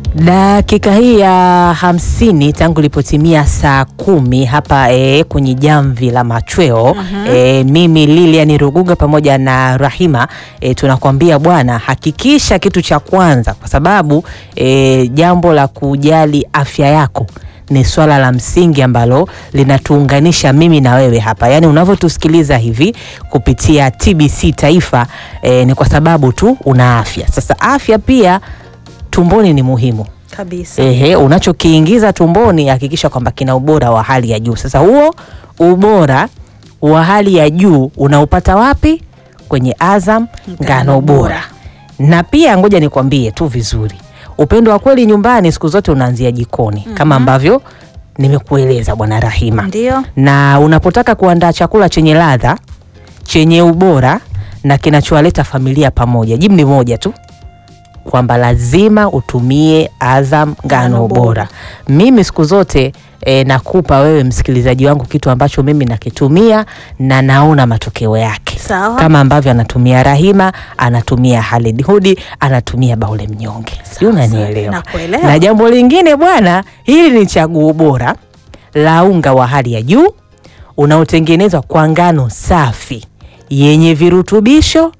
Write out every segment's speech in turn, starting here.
Dakika hii ya hamsini tangu ilipotimia saa kumi hapa e, kwenye jamvi la machweo e, mimi Lilian Ruguga pamoja na Rahima e, tunakwambia bwana, hakikisha kitu cha kwanza, kwa sababu e, jambo la kujali afya yako ni swala la msingi ambalo linatuunganisha mimi na wewe hapa, yaani unavyotusikiliza hivi kupitia TBC Taifa e, ni kwa sababu tu una afya. Sasa afya pia tumboni ni muhimu. kabisa. Ehe, unachokiingiza tumboni hakikisha kwamba kina ubora wa hali ya juu. Sasa huo ubora wa hali ya juu unaupata wapi? Kwenye Azam ngano bora. Na pia ngoja nikwambie tu vizuri, upendo wa kweli nyumbani siku zote unaanzia jikoni kama ambavyo nimekueleza Bwana Rahima Ndio. na unapotaka kuandaa chakula chenye ladha chenye ubora na kinachowaleta familia pamoja, jibu ni moja tu kwamba lazima utumie Azam ngano Ngano bora. bora. Mimi siku zote e, nakupa wewe msikilizaji wangu kitu ambacho mimi nakitumia na naona matokeo yake Sawa. kama ambavyo anatumia Rahima, anatumia Halid Hudi, anatumia Baule Mnyonge, si unanielewa? Nakuelewa. Na jambo lingine bwana, hili ni chaguo bora la unga wa hali ya juu unaotengenezwa kwa ngano safi yenye virutubisho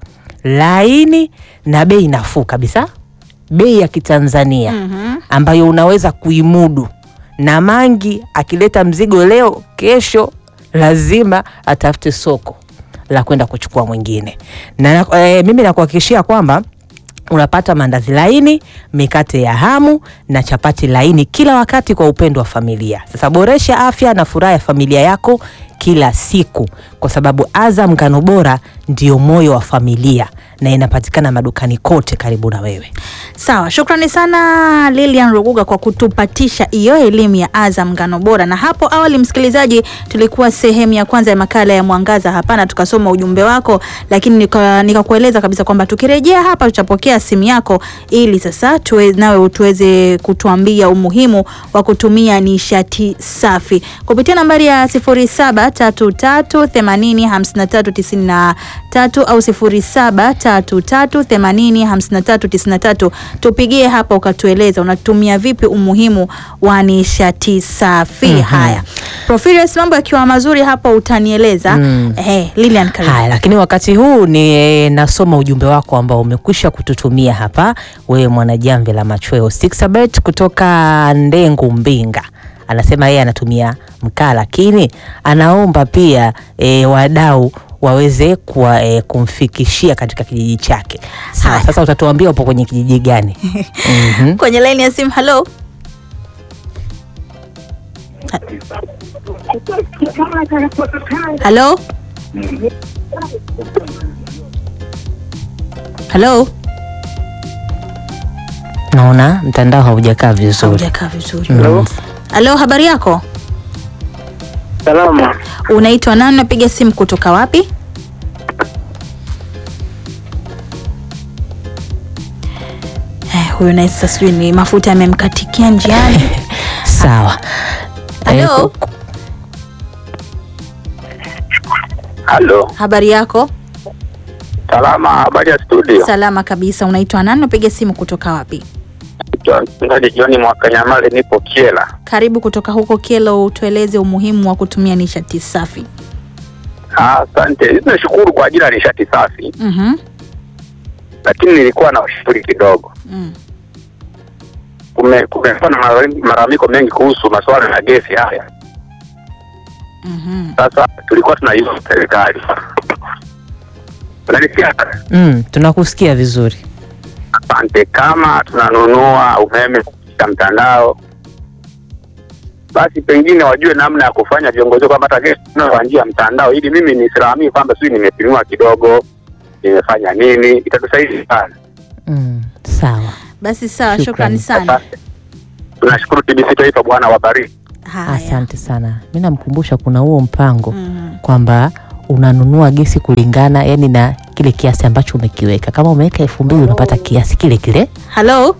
laini na bei nafuu kabisa, bei ya Kitanzania Mhm. ambayo unaweza kuimudu. Na Mangi akileta mzigo leo, kesho lazima atafute soko la kwenda kuchukua mwingine, na e, mimi nakuhakikishia kwamba unapata mandazi laini, mikate ya hamu na chapati laini kila wakati kwa upendo wa familia. Sasa boresha afya na furaha ya familia yako kila siku, kwa sababu Azam ngano bora ndio moyo wa familia na inapatikana madukani kote karibu na wewe. Sawa, shukrani sana Lilian Ruguga kwa kutupatisha hiyo elimu ya Azam ngano bora. Na hapo awali, msikilizaji, tulikuwa sehemu ya kwanza ya makala ya Mwangaza hapana, tukasoma ujumbe wako, lakini nika- nikakueleza kabisa kwamba tukirejea hapa tutapokea simu yako ili sasa tuwe, nawe tuweze kutuambia umuhimu wa kutumia nishati safi kupitia nambari ya 0733805393 au 0733805393 tupigie hapa ukatueleza unatumia vipi umuhimu wa nishati safi. Haya, Profilius, mambo yakiwa mazuri hapa utanieleza. Mm. Eh, Lilian karibu. Haya, lakini wakati huu ni e, nasoma ujumbe wako ambao umekwisha kututumia hapa, wewe mwanajamvi la machweo Sixabet kutoka Ndengu Mbinga. Anasema yeye anatumia mkaa, lakini anaomba pia e, wadau waweze kuwa, e, kumfikishia katika kijiji chake. Sawa, Haya. sasa utatuambia upo kwenye kijiji gani? Mhm. Kwenye laini ya simu, halo. Halo. Halo. Naona mtandao haujakaa vizuri. Haujakaa vizuri. Mm. Halo, habari yako? Salama. Unaitwa nani? Unapiga simu kutoka wapi? Eh, huyu naye sasa sijui ni mafuta yamemkatikia njiani. Sawa. Eh, Halo, ku- Halo. habari yako? Salama, habari ya studio. Salama kabisa. Unaitwa nani? Unapiga simu kutoka wapi? Naitwa Mchungaji John Mwakanyamale, nipo Kiela. Karibu kutoka huko Kelo, tueleze umuhimu wa kutumia nishati safi. Ah, Asante, nashukuru kwa ajili ya nishati safi, Mhm. lakini nilikuwa na ushauri kidogo. Mm. Kume- Kumekuwa na malami- malalamiko mengi kuhusu masuala ya gesi haya. Mhm. Sasa tulikuwa tunaiomba serikali, unanisikia? mm, tunakusikia vizuri. Asante. Kama tunanunua umeme kupitia mtandao, basi pengine wajue namna ya kufanya viongozi kwamba hata gesi tunayo kwa njia ya mtandao, ili mimi nisilalamii kwamba sijui nimepimiwa kidogo, nimefanya nini. Itatusaidia sana. Mm, sawa. Basi sawa, Shukrani. shukrani sana. Asante. Tunashukuru TBC Taifa, Bwana wabariki. Asante sana. Mi namkumbusha kuna huo mpango Mhm. kwamba unanunua gesi kulingana yani na kile kiasi ambacho umekiweka. Kama umeweka elfu mbili unapata kiasi kile kile. Halo,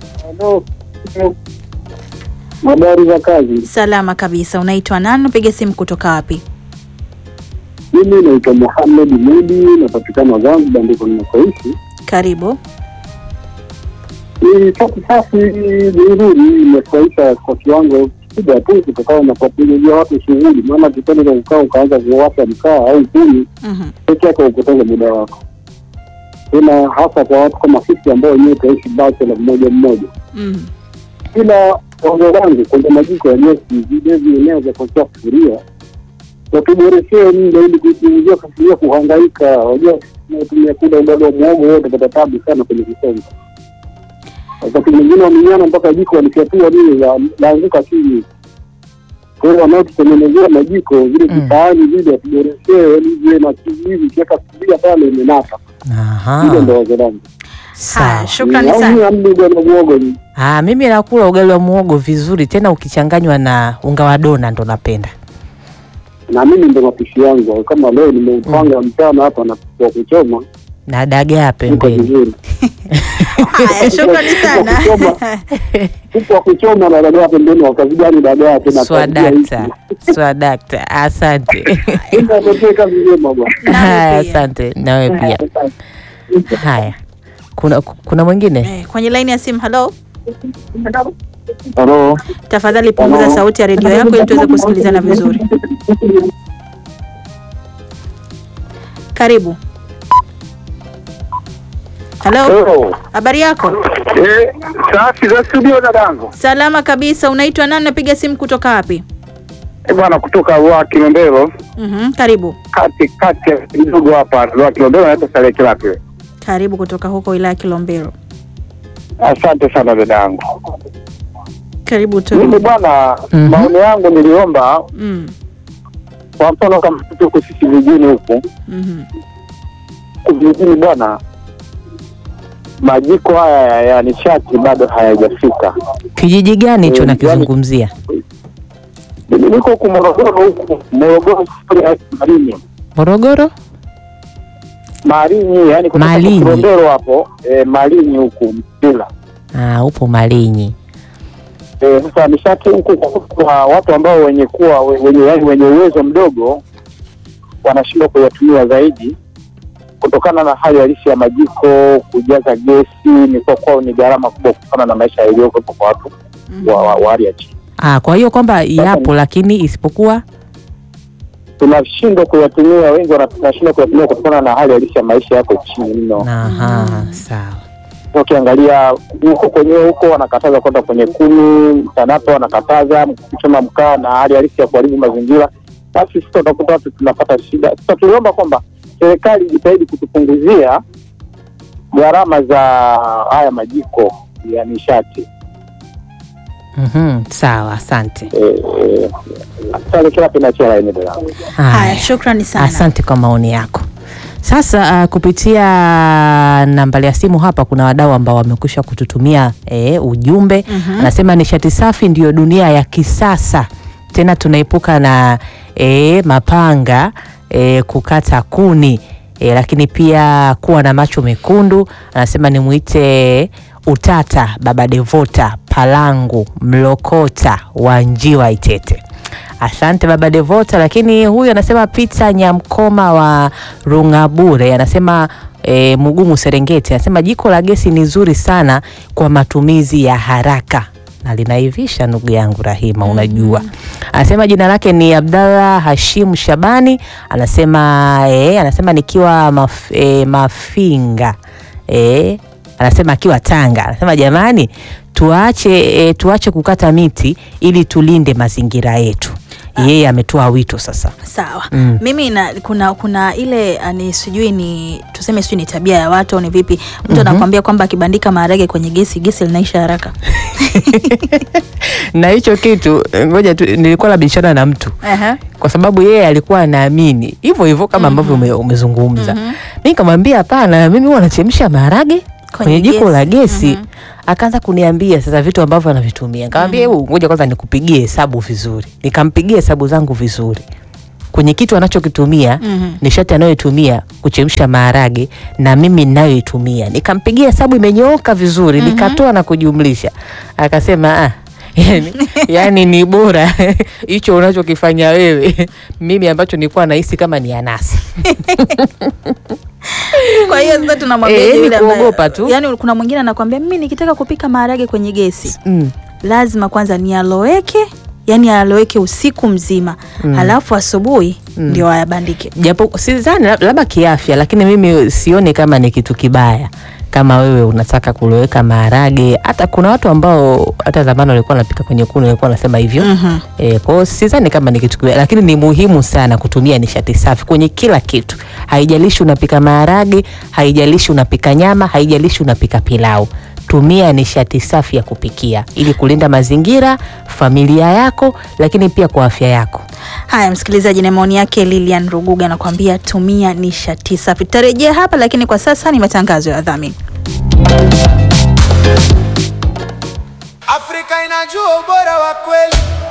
Habari za kazi. salama kabisa. Unaitwa nani? Unapiga simu kutoka wapi? Mimi naitwa Mohamed Mudi, napatikana Zanzibar, ndiko ninakoishi. Karibu. Ni safi safi, ni nzuri, imefurahisha kwa kiwango kikubwa tu, kutokana na kuwapunguzia watu shughuli. Maana kitendo cha kukaa ukaanza kuwasha mkaa au kuni Mhm. peke yake upoteze muda wako, tena hasa kwa watu kama sisi ambao wenyewe tunaishi bachelor mmoja mmoja. Mhm. Ila ongo langu kwenye majiko ya gesi, vile vieneo vya kuwekea sufuria watuboreshee muda ili kuipunguzia sufuria kuhangaika. Wajua tunatumia kula ugali wa muhogo wote pata tabu sana kwenye kusonga. Wakati mwingine waminyana mpaka jiko walifyatua lile la- laanguka chini. Kwa hiyo wanaotutengenezea majiko vile Mm. visahani vile watuboreshee ili viwe na kizizi, kiweka sufuria pale imenasa. Hilo ndo Aha, wazo langu. sawa. Haya, shukrani Au sana. amni ugali wa muhogo ni Ah, mimi nakula ugali wa muhogo vizuri tena ukichanganywa na unga wa dona ndo napenda. na mimi ndo mapishi yangu. Kama leo nimeupanga mchana hapa na kuku wa kuchoma Na dagaa uko pembeni. vizuri. Haya, shukrani sana. Kuku wa kuchoma na dagaa pembeni, wakazijani dagaa tena Swadakta. Swadakta. Asante. Atokee kazi njema bwana. Nawe Haya, pia. asante. Nawe pia. Haya. Kuna kuna mwingine? Eh, kwenye laini ya simu halo Halo. tafadhali punguza Halo. sauti ya redio yako ili tuweze kusikilizana vizuri karibu halo Hello. habari yako Eh, safi za studio dadangu. salama kabisa unaitwa nani napiga simu kutoka wapi Eh, bwana kutoka Rua Kilombero Mhm, karibu kati kati ya kidogo hapa Rua Kilombero naitwa Saleh Kilapi. karibu kutoka huko wilaya ya kilombero Asante sana dadangu. karibu Mimi tu bwana, Mhm. maoni yangu niliomba mm. kwa mfano kama tuko sisi vijijini huku mhm. vijijini bwana, majiko haya ya, ya nishati bado hayajafika. Kijiji gani hicho Eh, nakizungumzia? Mimi niko huku Morogoro huku Morogoro ya Malinyi Morogoro? Malinyi, yani kutoka Malinyi. Kilombero hapo eh, Malinyi huku Mpila. Ah, upo Malinyi. Eh, Sasa nishati huku kwa watu ambao wenye kuwa wenye yani wenye uwezo mdogo wanashindwa kuyatumia zaidi kutokana na hali halisi ya majiko, kujaza gesi ni kwa kwao ni gharama kubwa kutokana na maisha yaliyokuwepo kwa watu Mhm. wa, wa, wa hali ya chini. Ah, kwa hiyo kwamba yapo lakini isipokuwa Tunashindwa kuyatumia, wengi wana- tunashindwa kuyatumia kutokana na hali halisi ya maisha yako chini mno. Aha, Mhm. sawa. Ukiangalia huko kwenyewe huko wanakataza kwenda kwenye kuni, TANAPA wanakataza kuchoma mkaa na hali halisi ya kuharibu mazingira. Basi sisi utakuta watu tunapata shida. Sasa tuliomba kwamba serikali ijitahidi kutupunguzia gharama za haya majiko ya nishati. Mhm, sawa, asante. Eh, eh, Sasa kila pinachia laini dada. haya shukrani sana Asante kwa maoni yako. Sasa uh, kupitia nambari ya simu hapa kuna wadau ambao wamekwisha kututumia eh, ujumbe Mhm. anasema nishati safi ndiyo dunia ya kisasa, tena tunaepuka na eh, mapanga eh, kukata kuni eh, lakini pia kuwa na macho mekundu. Anasema nimwite Utata Baba Devota Palangu Mlokota wa Njiwa Itete. Asante baba Devota. Lakini huyu anasema Peter Nyamkoma wa Rungabure anasema e, Mugumu Serengeti anasema jiko la gesi ni zuri sana kwa matumizi ya haraka na linaivisha, ndugu yangu Rahima, unajua. Anasema jina lake ni Abdallah Hashim Shabani, anasema e, anasema nikiwa maf, e, Mafinga e, anasema akiwa Tanga, anasema jamani, tuache e, tuache kukata miti ili tulinde mazingira yetu. Yeye ametoa wito sasa. sawa Mm. mimi na, kuna kuna ile ah, ni sijui ni tuseme sijui ni tabia ya watu au ni vipi mtu anakwambia kwamba akibandika maharage kwenye gesi gesi linaisha haraka na hicho kitu ngoja tu, nilikuwa nabishana na mtu Aha. kwa sababu yeye alikuwa anaamini hivyo hivyo kama ambavyo ume, umezungumza. Mhm. Mi nikamwambia hapana, mimi huwa nachemsha maharage kwenye jiko la gesi. Mhm. Akaanza kuniambia sasa vitu ambavyo anavitumia. Nikamwambia hebu ngoja kwanza nikupigie hesabu vizuri. Nikampigia hesabu zangu vizuri kwenye kitu anachokitumia Mhm. nishati anayoitumia kuchemsha maharage na mimi ninayoitumia, nikampigia hesabu imenyooka vizuri, nikatoa na kujumlisha. Akasema ah, yani, yani ni bora hicho unachokifanya wewe, mimi ambacho nilikuwa nahisi kama ni anasa. Kwa hiyo sasa tunamwambia Eh, ni yule ambaye- kuogopa tu. Yaani kuna mwingine anakwambia mimi nikitaka kupika maharage kwenye gesi Mm. lazima kwanza nialoweke, yani aloweke usiku mzima halafu asubuhi ndio ayabandike. japo sidhani lab- labda kiafya, lakini mimi sioni kama ni kitu kibaya kama wewe unataka kuloweka maharage. Hata kuna watu ambao hata zamani walikuwa wanapika kwenye kuni walikuwa wanasema hivyo Mhm. E, kwa hiyo sidhani kama ni kitu kibaya, lakini ni muhimu sana kutumia nishati safi kwenye kila kitu. Haijalishi unapika maharage, haijalishi unapika nyama, haijalishi unapika pilau. Tumia nishati safi ya kupikia ili kulinda mazingira, familia yako, lakini pia kwa afya yako. Haya, msikilizaji, na maoni yake Lilian Ruguga anakuambia tumia nishati safi. Tutarejea hapa, lakini kwa sasa ni matangazo ya dhamini. Afrika inajua ubora wa kweli.